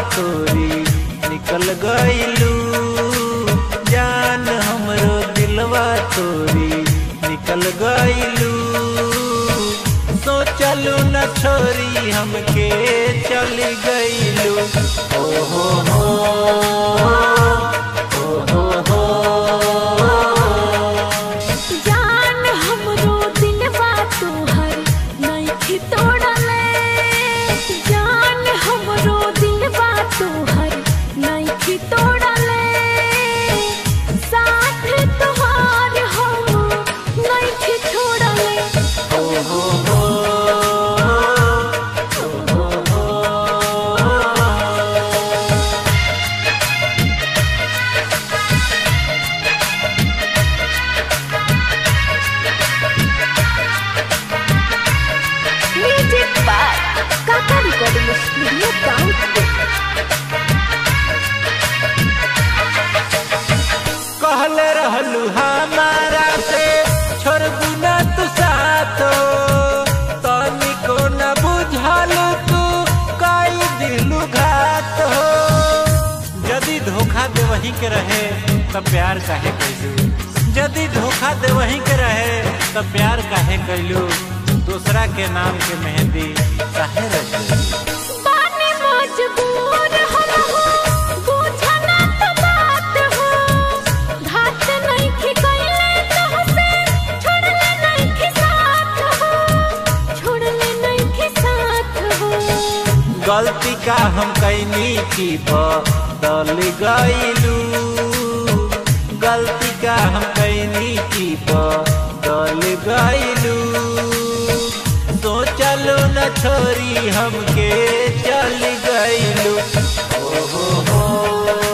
तोरी निकल गईलू जान हमरो दिलवा तोरी निकल गईलू सोचलू न छोरी हमके चल गईलू ओ हो हो ओ हो हो जान हमरो दिलवा तोहर नइखे तोड़ले जान हमरो दिलवा तोहर नइखे तोड़ले साथ तोहार हम नइखे छोड़ले ओ हो हो ओ हो हो music by Kaka recording studio काउंट कहले रहलू हमारा से छोड़बू न तू साथो तनिको न बुझलू तू कई दिलू घात हो यदि धोखा दे वही के रहे तब प्यार काहे कैलू यदि धोखा दे वही के रहे तब प्यार काहे कैलू दूसरा के नाम के मेहंदी काहे रचलू बानी मजबूर हम हो बुझना तो बात हो घात नहीं की कैले तो से छोड़ले नहीं की साथ हो छोड़ले नहीं की साथ हो गलती का हम कैनी की बदल गईलू गलती का हम कैनी की बदल गईलू सोचलू न छोरी हमके चल गईलू ओ हो हो